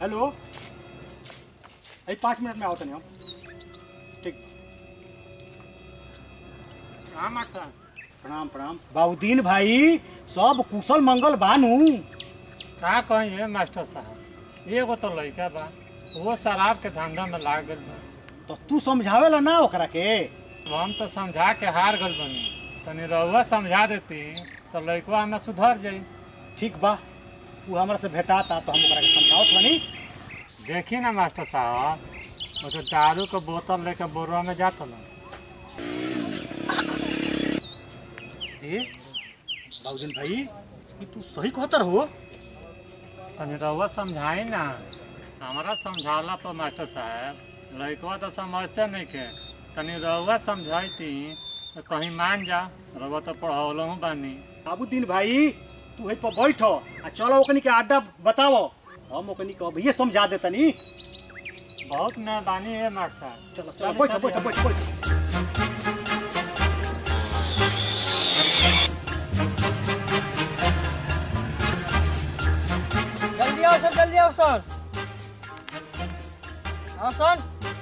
Hello अभी पाँच minute में आओ तनी हम ठीक हाँ मास्टर साहब प्रणाम प्रणाम बाबूदीन भाई सब कुशल मंगल बानू का कहिए मास्टर साहब एगो तो लड़का बा वो शराब के धंधा में लाग गल बा तो तू समझावेला ना ओकरा के अब हम तो समझा के हार गल बनी तनी रउआ समझा देती तो लड़कवा हमें सुधर जाई ठीक बा तू हमरा से भेटाता तो हम ओकरा के समझावत बनी देखी ना मास्टर साहब वो तो दारू के बोतल लेके बोरवा में जात हलो ए बाबूदीन भाई ये तू सही कहतर हो तनी रउआ समझाई ना हमारा समझाला पर मास्टर साहब लड़कवा तो समझते नहीं के तनी रउआ समझाइती तो कहीं मान जा रउआ तो पढ़ौलो हूँ बानी बाबूदीन भाई तू है पर बैठ आ चलो ओकनी के अड्डा बताओ हम ओकनी के अब ये समझा देतनी बहुत मेहरबानी है मास्टर साहब चलो चलो बैठ बैठ बैठ बैठ जल्दी आओ सर जल्दी आओ सर आओ सर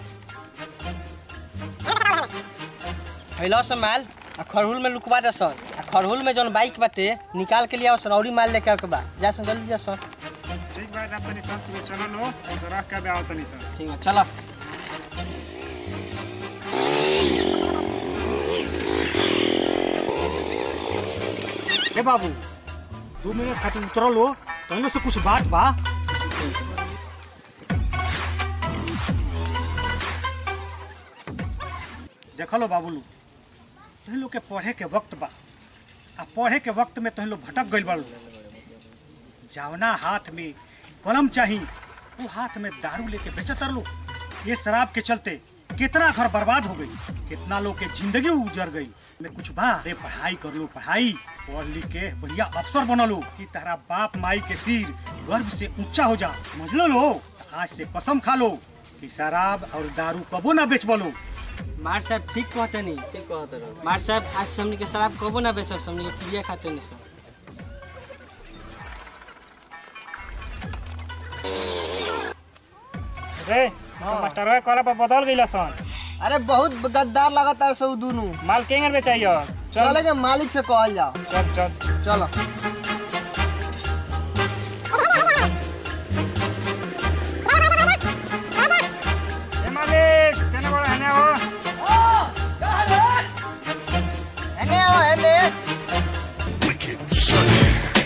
हैलो सर माल आ खरहुल में लुकवा दे सर आ खरहुल में जौन बाइक बाटे निकाल के लिए आओ सर औरी माल लेके आओ के बा जा सर जल्दी जा सर ठीक बात आप तनी सब तुम चलो लो तो रख के भी आओ तनी सर ठीक है चलो हे बाबू दू मिनट खातिर उतरल हो तहनो से कुछ बात बा देखलो बाबूलू तुम लोग के पढ़े के वक्त बा आ पढ़े के वक्त में तुम लोग भटक गइल बालो जावना हाथ में कलम चाही वो हाथ में दारू लेके बेचत लो ये शराब के चलते कितना घर बर्बाद हो गई कितना लोग के जिंदगी उजर गई में कुछ बा अरे पढ़ाई कर लो पढ़ाई पढ़ लिख के बढ़िया अफसर बन लो कि तारा बाप माई के सिर गर्व से ऊंचा हो जा समझ लो लो आज से कसम खा लो कि शराब और दारू कबो ना बेच बोलो मार साहब ठीक कहते नहीं ठीक कहते रहो मार साहब आज से हमनी के शराब कबो ना बेचब से हमनी के क्रिया खाते नहीं सर रे मास्टर कॉल पर बदल गइला सन अरे बहुत गद्दार लगता है सब दोनों माल केंगर बेचाइयो चले के मालिक से कहल जाओ चल चल चलो ए मालिक केने बड़ा हने हो एने आओ एने wicked Sunny.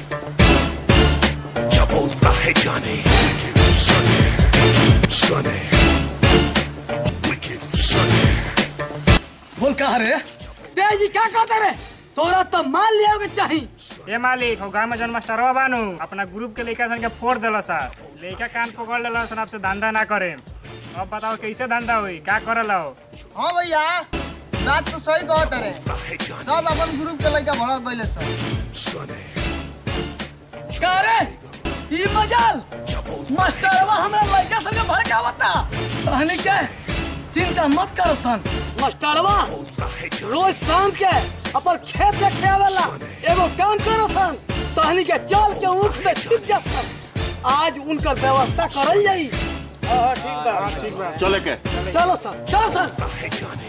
क्या बोलता है जाने wicked Sunny. Sunny. Wicked Sunny. बोल कहा रे तेजी क्या करते रे तोरा तो मान लिया के चाही ए मालिक हो गांव में जन मास्टरवा बानू अपना ग्रुप के लइका सन के फोड़ देला सा लइका कान पकड़ लेला सन आपसे धंधा ना करे अब बताओ कैसे धंधा हुई का करला हो हाँ भैया बात तो सही कहत रे है जाने सब अपन ग्रुप के लड़का भड़क गइले सब Sunny. का रे ई मजाल मास्टरवा हमरा लड़का संगे भड़कावता कहने के चिंता मत कर सन मास्टरवा रोज शाम के अपन खेत देखे आवेला एगो काम करो सन तहनी के चल के ऊख में छिप जा सन आज उनकर व्यवस्था करल जाई चले के चलो सन चलो सन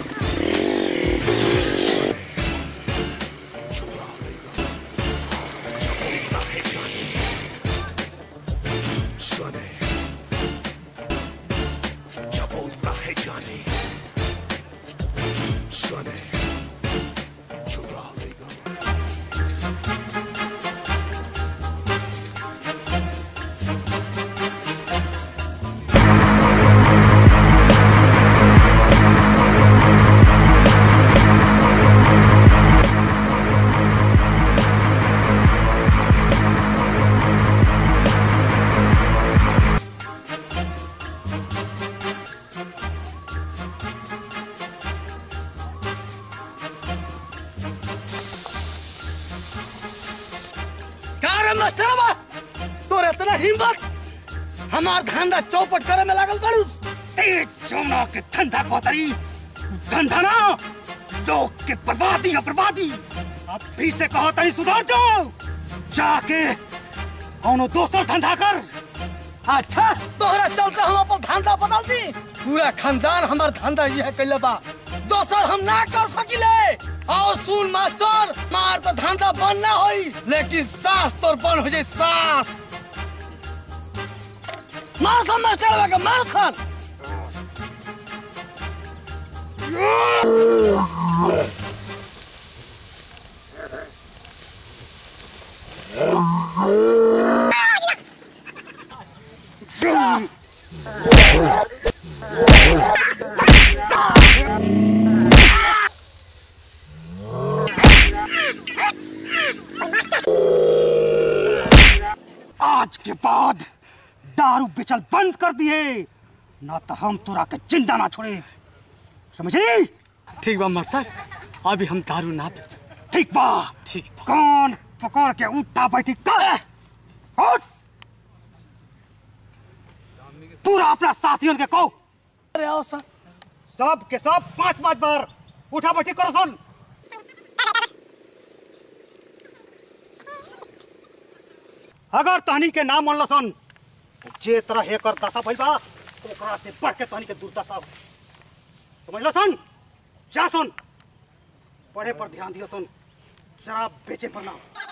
Sunny. क्या बोलता है जाने Sunny. चुरा लेगा का रे मास्टरवा तोर इतना हिम्मत हमार धंधा चौपट करे में लागल बारूस तेज जमुना के धंधा कोतरी धंधा ना लोग के बर्बादी है बर्बादी अब फिर से कहो तनी सुधर जाओ जाके कौनो दोसर धंधा कर अच्छा तोहरा चलते हम अपन धंधा बदल दी पूरा खानदान हमार धंधा यह कैले बा दोसर हम ना कर सकिले आओ सुन मास्टर मार तो धंधा बंद ना होई लेकिन सास तोर बंद हो जाए सास मार सन मास्टर का मार सन आज के बाद दारू बेचल बंद कर दिए ना तो हम तोरा के जिंदा ना छोड़े समझी ठीक बा मास्टर अभी हम दारू ना पी ठीक बा ठीक बा कान पकड़ के उठा बैठी कर उठ पूरा अपना साथियों के कहो अरे आओ सर सब के सब पांच पांच बार उठा बैठी करो सुन अगर तहनी के नाम मन सन जे तरह एकर दशा भइल बा ओकरा से बढ़ के तहनी के दुर्दशा समझ लो सन जा सुन पढ़े पर ध्यान दियो सुन शराब बेचे पर ना